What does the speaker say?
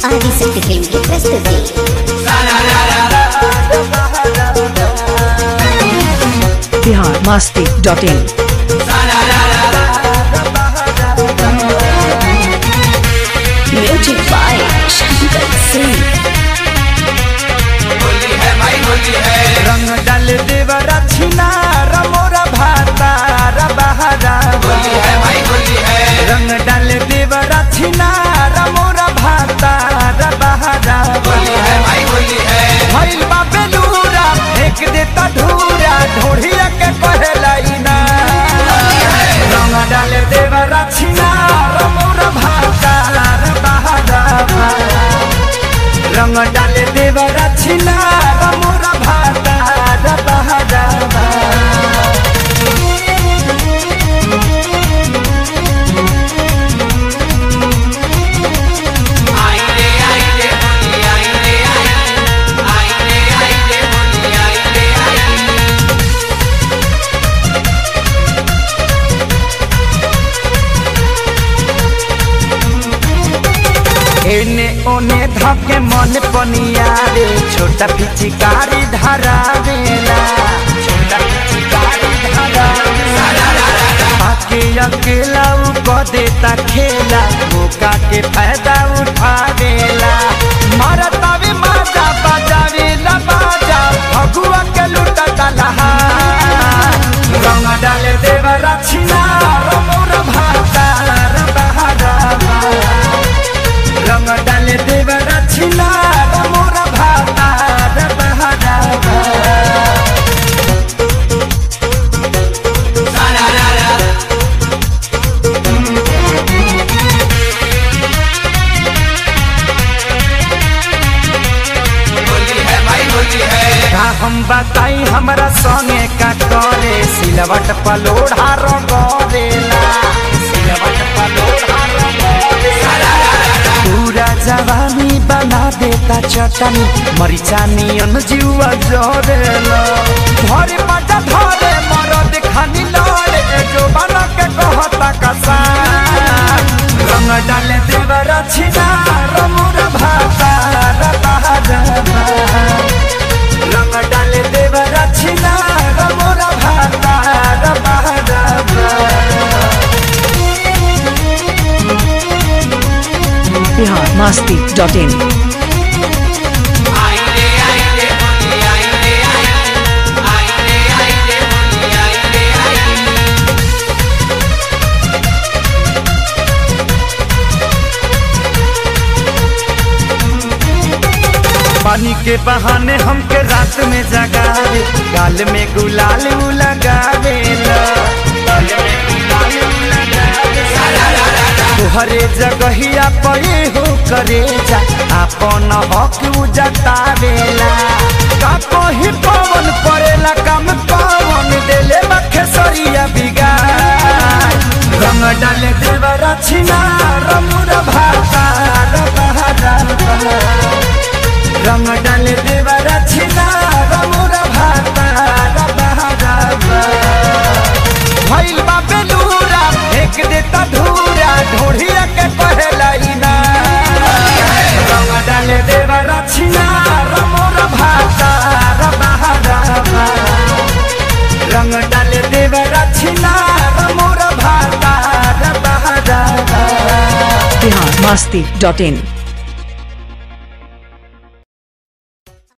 Adishakti film కి ప్రస్తుతి Bihar Masti dot in music by Shankar Singh रंग डाल देवर छिनार मोरा भातार बहारा रंग डाल देवर छिनार मोरा भातार बहारा भइल बा बेलूरा फेंक देता धूरा ढोढ़िया के कहलाई ना रंग डाल देवर छिनार मोरा भातार बहारा रंग डाल देवर छिनार मोरा भातार बहारा एने ओने धके मन पनिया रे छोटा पिचकारी धरावेला छोटा पिचकारी धरावेला आके अकेला उ क देता खेला मौका के फायदा उठावेला मारतावे माजा बजावेला बाजा भगुआ के लुटा दलहा रंग डाले देवरा छिना मोर भाता बहारा रंग डाले देवर छिना मोर भाता बहारा का हम बताई हमरा संगे का करे सिलवट पलोढ़ा रंगरेला सिलवट पलोढ़ा रंगरेला पूरा जवानी बना देता चटनी मरिचा नियन जीवा जरेला धरे पटा धरे मरद खानी लड़े जो बना के कहता कसा रंग डाले देवर छिना रमुर भाता बहारा रंग डाले देवर छिना रमुर भाता बहारा बिहार मस्ती डॉट इन पानी के बहाने हमके रात में जगावे गाल में गुलाल उ लगावेला गाल में गुलाल उ लगावेला। तुहरे जगहिया पड़े हो करे जा आपन हक उ जतावेला का कही पवन पड़ेला काम पवन देले बखेसरिया बिगाड़ रंग डाले देवरा छिना रमुर भाता बहारा रंग डाले देवर छिना रमुर भाता बहारा भइल बा बेलूरा फेंक देता धूरा ढोढ़िया के कहलाई ना रंग डाले देवर छिना रमुर भाता बहारा रंग डाले देवर छिना रमुर भाता बहारा बिहार मस्ती डॉट इन